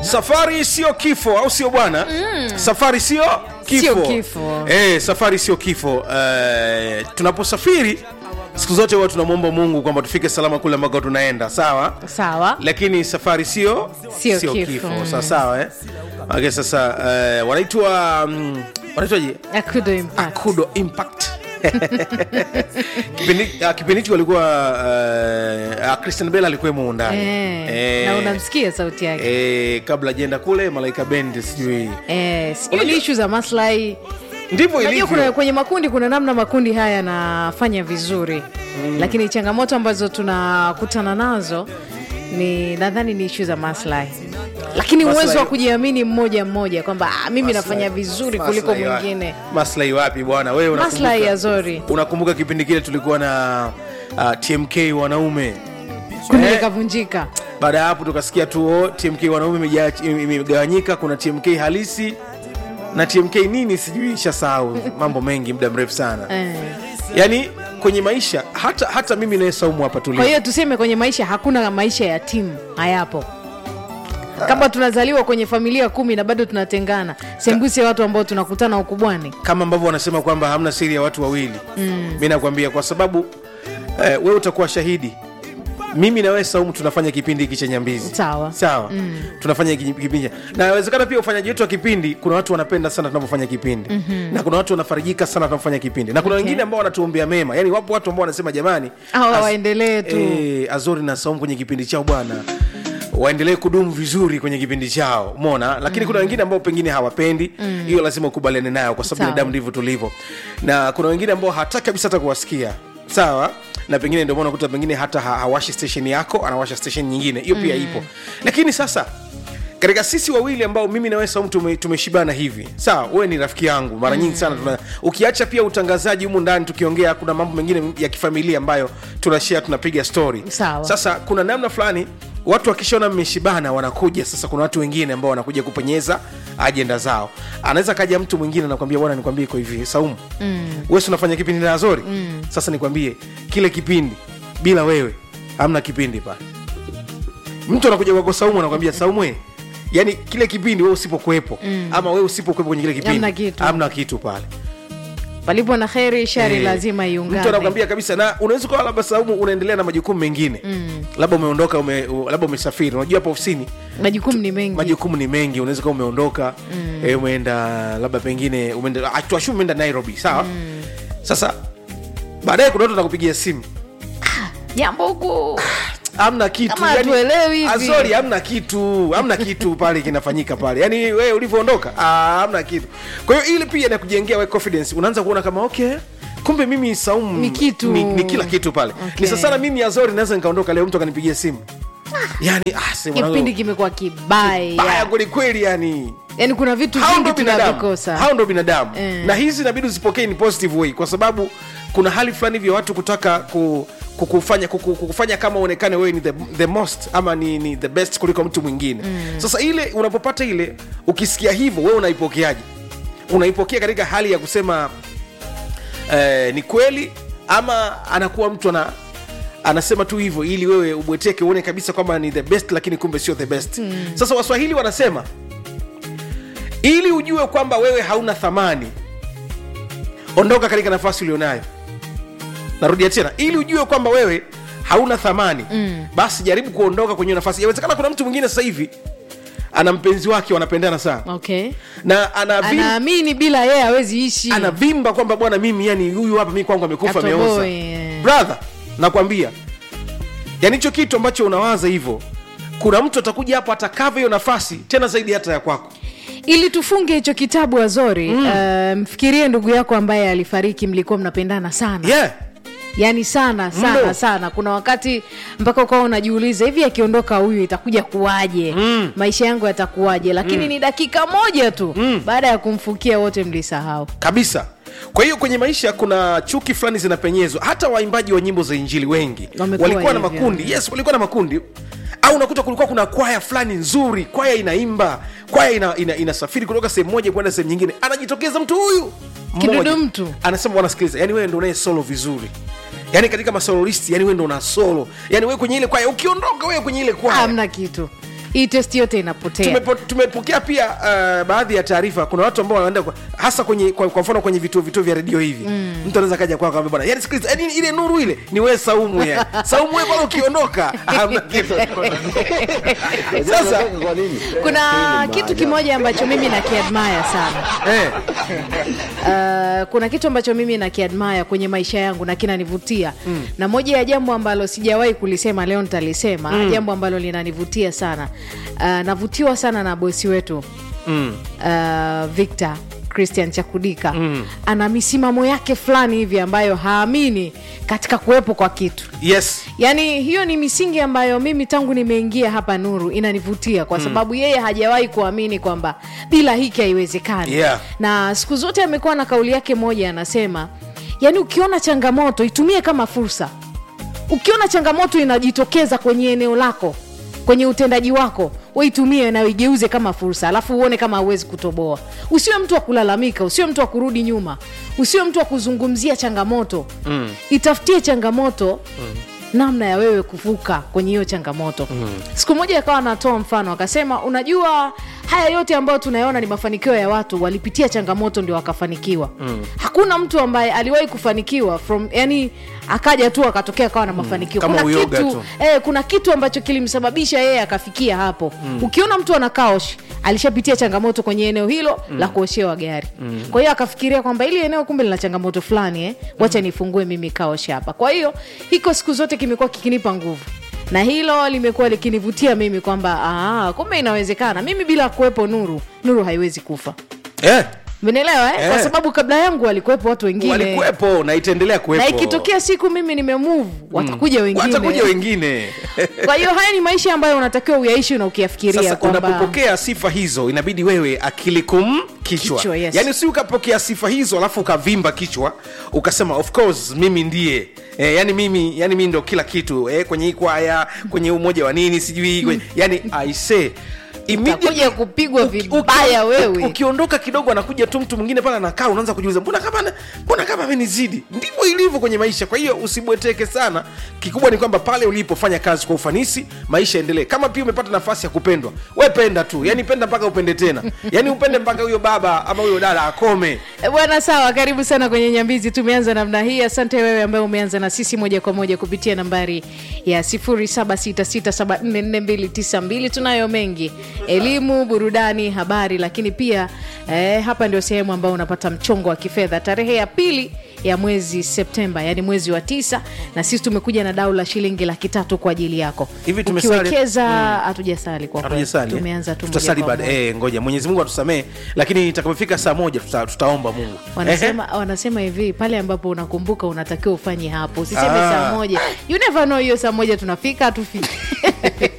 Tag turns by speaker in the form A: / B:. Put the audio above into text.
A: safari sio kifo au sio bwana safari sio kifo,
B: Sio kifo.
A: Eh, safari sio kifo Eh, tunaposafiri siku zote huwa tunamwomba mungu kwamba tufike salama kule ambako tunaenda sawa
B: sawa
A: lakini safari sio
B: Sio kifo.
A: sawa sawa eh? okay, sasa eh, wanaitwa mm, wanaitwaje
B: akudo impact
A: akudo impact kipindi ah, kipindi hicho walikuwa uh, christian bell alikuwemo ndani
B: eh, na unamsikia sauti yake
A: eh, kabla jenda kule malaika bend sijui
B: eh, sijui ni
A: Unajua-
B: ishu za maslahi
A: ndivyo
B: Unajua kuna,
A: ilivyo
B: kwenye makundi kuna namna makundi haya yanafanya vizuri mm. lakini changamoto ambazo tunakutana nazo ni nadhani ni ishu za maslahi lakini
A: Maslahi-
B: uwezo wa kujiamini mmoja mmoja kwamba ah, mimi nafanya vizuri kuliko
A: Maslahi wa-
B: mwingine
A: maslahi wapi bwana wewe unakumbuka-
B: maslahi ya zori
A: unakumbuka kipindi kile tulikuwa na uh, tmk wanaume
B: kundi
A: Eh.
B: likavunjika
A: baada ya hapo tukasikia tu oh, tmk wanaume imeja- imegawanyika kuna tmk halisi na tmk nini sijui shasahau mambo mengi muda mrefu sana
B: eh.
A: yaani kwenye maisha hata hata mimi naye saumu hapa
B: kwa
A: tulia
B: hiyo tuseme kwenye maisha hakuna maisha ya timu hayapo kama tunazaliwa kwenye familia kumi na bado tunatengana sembuse watu ambao tunakutana ukubwani
A: kama ambavyo wanasema kwamba hamna siri ya watu wawili mm. mi nakwambia kwa sababu eh, wewe utakuwa shahidi mimi na wewe saumu tunafanya kipindi hiki cha nyambizi
B: Sawa.
A: sawa mm. tunafanya hiki kipindi cha- na inawezekana pia ufanyaji wetu wa kipindi kuna watu wanapenda sana tunavyofanya kipindi mm-hmm. na kuna watu wanafarijika sana tunapofanya kipindi na kuna
B: Okay.
A: wengine ambao wanatuombea mema yani wapo watu ambao wanasema jamani
B: Hawa
A: Az-
B: waendelee tu.
A: eh, azori na saumu kwenye kipindi chao bwana waendelee kudumu vizuri kwenye kipindi chao mona lakini kuna wengine ambao pengine hawapendi hiyo lazima ukubaliane nayo kwa sababu
B: Sawa.
A: binadamu ndivyo tulivyo na kuna wengine ambao hataki kabisa hata kuwasikia sawa na pengine ndio maana unakuta pengine hata ha- hawashi station yako anawasha station nyingine hiyo pia ipo lakini sasa katika sisi wawili ambao mimi na wewe Saumu tume, tumeshibana hivi sawa wewe ni rafiki yangu mara nyingi sana tuna, ukiacha pia utangazaji humu ndani tukiongea kuna mambo mengine ya kifamilia ambayo tunashare tunapiga story
B: Sawa.
A: sasa kuna namna fulani watu wakishaona mmeshibana wanakuja sasa kuna watu wengine ambao wanakuja kupenyeza ajenda zao anaweza kaja mtu mwingine anakwambia bwana nikwambie iko hivi saumu mm. wewe si unafanya kipindi na azori mm. sasa nikwambie kile kipindi bila wewe hamna kipindi pale mtu anakuja kwako saumu anakwambia saumu we, yani kile kipindi wewe usipokuwepo mm. ama wewe usipokuwepo kwenye kile kipindi
B: Hamna kitu.
A: hamna kitu pale
B: palipo na kheri shari
A: Eh,
B: lazima
A: mtu
B: iungane
A: anakwambia kabisa na unaweza ukawa labda saumu unaendelea na majukumu mengine mm. labda umeondoka ume, u- labda umesafiri unajua hapa ofisini
B: majukumu ni mengi
A: majukumu ni mengi unaweza kuwa umeondoka mm. e, umeenda labda pengine umeenda ah, tuashumu umeenda nairobi sawa mm. sasa baadaye kuna watu wanakupigia simu
B: jambo huku
A: amna kitu
B: Kama hatuelewi hivi.
A: Ah, sorry, hamna kitu hamna kitu pale kinafanyika pale yani wewe ulivyoondoka ah, hamna kitu kwa hiyo ili pia nakujengea we confidence unaanza kuona kama okay kumbe mimi saumu
B: Ni kitu.
A: ni, ni kila kitu pale
B: Okay.
A: ni sasana mimi azori naweza nikaondoka leo mtu akanipigia simu yani ah, sema
B: kipindi
A: mwanangu,
B: kimekuwa
A: baya
B: kibaya
A: kwelikweli yani
B: yaani kuna vitu
A: hao
B: vingi
A: ndo binadamu
B: tunavikosa
A: hao ndo binadamu
B: Eh.
A: na hizi inabidi uzipokee in positive way kwa sababu kuna hali fulani vya watu kutaka ku, kukufanya kuku- kukufanya kama uonekane wewe ni the, the most ama ni, ni the best kuliko mtu mwingine mm. sasa ile unapopata ile ukisikia hivyo wewe unaipokeaje unaipokea katika hali ya kusema eh, ni kweli ama anakuwa mtu ana anasema tu hivyo ili wewe ubweteke uone kabisa kwamba ni the best lakini kumbe sio the best mm. sasa waswahili wanasema ili ujue kwamba wewe hauna thamani ondoka katika nafasi ulionayo narudia tena ili ujue kwamba wewe hauna thamani mm. basi jaribu kuondoka kwenye nafasi yawezekana kuna mtu mwingine sasa hivi ana mpenzi wake wanapendana sana
B: okay
A: na anavim,
B: anaamini bila yeye hawezi ishi
A: anavimba kwamba bwana mimi yani huyu hapa mi kwangu amekufa
B: Atoboe,
A: ameoza
B: eh.
A: brother nakwambia yani hicho kitu ambacho unawaza hivyo kuna mtu atakuja hapo atakava hiyo nafasi tena zaidi hata ya kwako
B: ili tufunge hicho kitabu azori mm. uh, mfikirie ndugu yako ambaye alifariki mlikuwa mnapendana sana
A: yeah.
B: yaani sana sana
A: Mno.
B: sana kuna wakati mpaka ukawa unajiuliza hivi akiondoka huyu itakuja kuwaje mm. maisha yangu yatakuwaje lakini mm. ni dakika moja tu mm. baada ya kumfukia wote mlisahau
A: kabisa kwa hiyo kwenye maisha kuna chuki fulani zinapenyezwa hata waimbaji wa nyimbo za injili wengi
B: Wamekuwa
A: walikuwa na
B: hivyo.
A: makundi yes walikuwa na makundi au unakuta kulikuwa kuna kwaya fulani nzuri kwaya inaimba kwaya ina, ina, inasafiri kutoka sehemu moja kwenda sehemu nyingine anajitokeza mtu huyu
B: Kidudu
A: mmoja.
B: mtu.
A: anasema wanasikiliza yani wewe ndo unaye solo vizuri yani katika masololisti yani wewe ndo una solo yani wewe kwenye ile kwaya ukiondoka wewe kwenye ile kwaya
B: hamna kitu hii testi yote inapotea
A: Tumepo, tumepokea pia uh, baadhi ya taarifa kuna watu ambao wanaenda kwa- hasa kwenye kwa, kwa mfano kwenye vituo vituo vya redio hivi mm. mtu anaweza kaja kwako akamwambia bwana yani sikiliza yani ile nuru ile ni wewe saumu ya saumu wewe bwana ukiondoka hamna kitu sasa
C: kwa nini?
B: kuna kitu kimoja ambacho mimi nakiadmaya sana
A: eh,
B: Uh, kuna kitu ambacho mimi nakiadmaya kwenye maisha yangu na kinanivutia mm. na moja ya jambo ambalo sijawahi kulisema leo nitalisema mm. jambo ambalo linanivutia sana uh, navutiwa sana na bosi wetu
A: mm.
B: uh, victor christian chakudika mm. ana misimamo yake fulani hivi ambayo haamini katika kuwepo kwa kitu
A: yes
B: yaani hiyo ni misingi ambayo mimi tangu nimeingia hapa nuru inanivutia kwa sababu yeye hajawahi kuamini kwamba bila hiki haiwezekani
A: Yeah.
B: na siku zote amekuwa na kauli yake moja anasema yaani ukiona changamoto itumie kama fursa ukiona changamoto inajitokeza kwenye eneo lako kwenye utendaji wako waitumie na uigeuze kama fursa alafu uone kama hauwezi kutoboa usiwe mtu wa kulalamika usiwe mtu wa kurudi nyuma usiwe mtu wa kuzungumzia changamoto mm. itafutie changamoto mm namna ya wewe kuvuka kwenye hiyo changamoto mm. siku moja akawa anatoa mfano akasema unajua haya yote ambayo tunayaona ni mafanikio ya watu walipitia changamoto ndio wakafanikiwa mm. hakuna mtu ambaye aliwahi kufanikiwa from yani akaja tu akatokea akawa na mafanikio
A: Kama
B: kuna
A: uyoga
B: kitu
A: tu.
B: eh, kuna kitu ambacho kilimsababisha yeye akafikia hapo mm. ukiona mtu ana kaosh alishapitia changamoto kwenye eneo hilo mm. la kuoshewa gari mm. kwa hiyo akafikiria kwamba ili eneo kumbe lina changamoto fulani eh? wacha nifungue mimi kaosh hapa kwa hiyo hiko siku zote kimekuwa kikinipa nguvu na hilo limekuwa likinivutia mimi kwamba "Ah, kumbe inawezekana mimi bila kuwepo nuru nuru haiwezi kufa
A: eh,
B: menelewa eh?
A: Eh.
B: kwa sababu kabla yangu walikuwepo watu wengine
A: walikuwepo na itaendelea kuwepo
B: na ikitokea siku mimi nimemove watakuja wengine
A: watakuja wengine
B: kwa hiyo haya ni maisha ambayo unatakiwa uyaishi na ukiyafikiria
A: sasa
B: kwamba
A: unapopokea sifa hizo inabidi wewe akili kum kichwa,
B: Kichwa, yes.
A: yaani si ukapokea sifa hizo alafu ukavimba kichwa ukasema of course mimi ndiye Eh, yani mimi yani mimi ndo kila kitu eh, kwenye hii kwaya kwenye umoja wa nini sijui kwenye, yani aise
B: Utakuja kupigwa vibaya wewe.
A: ukiondoka kidogo anakuja tu mtu mwingine pale anakaa unaanza kujiuliza mbona kama ana- mbona kama amenizidi ndivyo ilivyo kwenye maisha kwa hiyo usibweteke sana kikubwa ni kwamba pale ulipofanya kazi kwa ufanisi maisha endelee kama pia umepata nafasi ya kupendwa we penda tu yani penda mpaka upende tena yani upende mpaka huyo baba ama huyo dada akome
B: E, bwana sawa karibu sana kwenye nyambizi tumeanza namna hii asante wewe ambaye umeanza na sisi moja kwa moja kupitia nambari ya 0766744292 tunayo mengi elimu burudani habari lakini pia eh, hapa ndio sehemu ambayo unapata mchongo wa kifedha tarehe ya pili ya mwezi septemba yani mwezi wa tisa na sisi tumekuja na dau la shilingi laki tatu kwa ajili yako
A: Hivi tumesali-
B: ukiwekeza hatujasali kwa kweli.
A: hatujasali eh?
B: tumeanza tu moja
A: tutasali
B: kwa
A: baada
B: moja.
A: eh, ngoja mwenyezi mungu atusamee lakini itakapofika saa moja tuta, tutaomba mungu
B: wanasema wanasema hivi pale ambapo unakumbuka unatakiwa ufanye hapo usiseme
A: Ah.
B: saa moja you never know hiyo saa moja tunafika hatufiki